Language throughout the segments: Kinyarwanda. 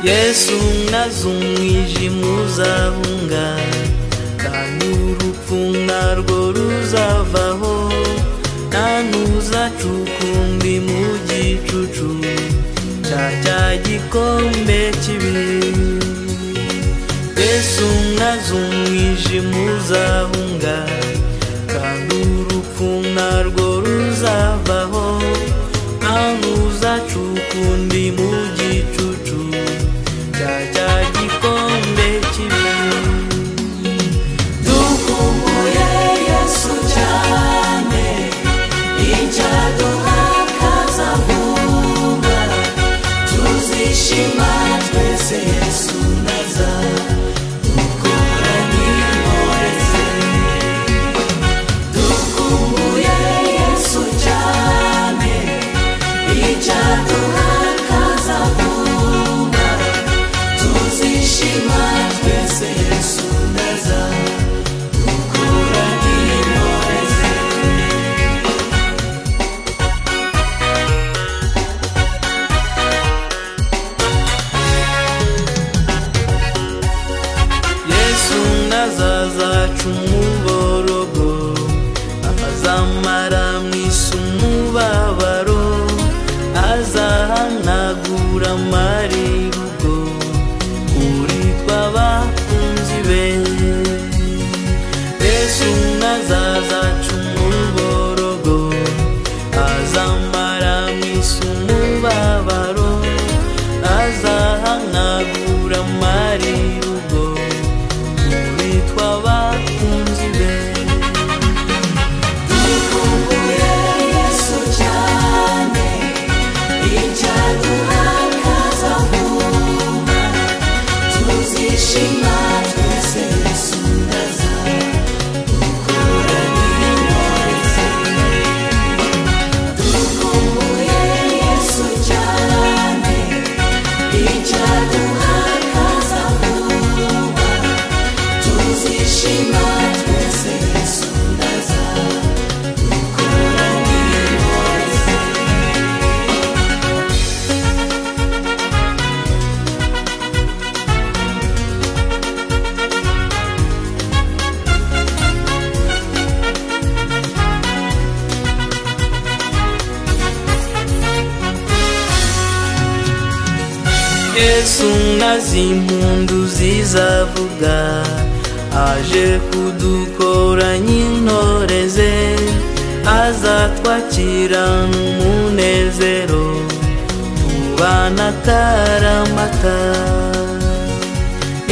yesu nkaze umwijima uzahunga kandi urupfu narwo ruzavaho nta n'uzacukumba mu gicucu cya cya gikombe cy'ibihe yesu nkaze umwijima uzahunga kandi urupfu narwo ruzavaho nta n'uzacukumba mu gicucu cya cya gikombe cy'ibihe dukumbuye yesu cyane icyaduha kazahumba tuzishima twese yesu naza dukora n'intore ze dukumbuye yesu cyane icyaduha kazahumba tuzishima twese yesu naza dukora n'intore ze yesu ntazazaca umuborogo azamara mu isi umubabaro azahanagura amarirugo kuri tw'abakunzi be yesu ntazazaca umuborogo azamara mu isi umubabaro azahanagura amarirugo muri tw'abakunzi be dukumbuye yesu cyane icyaduha kazahuma tuzishima twese yesu ndaza dukora n'intore ze dukumbuye yesu cyane icyaduha kazahuma tuzishima twese yesu ndaza dukora n'intore ze yesu nk'azimpundu zizavuga aje kudukoranya intore ze azatwakira umunezero tubana ataramata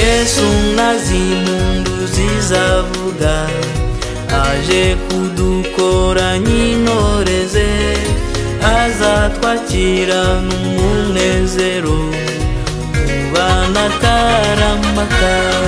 yesu nk'azimpundu zizavuga aje kudukoranya intore ze azatwakira umunezero tubana ataramata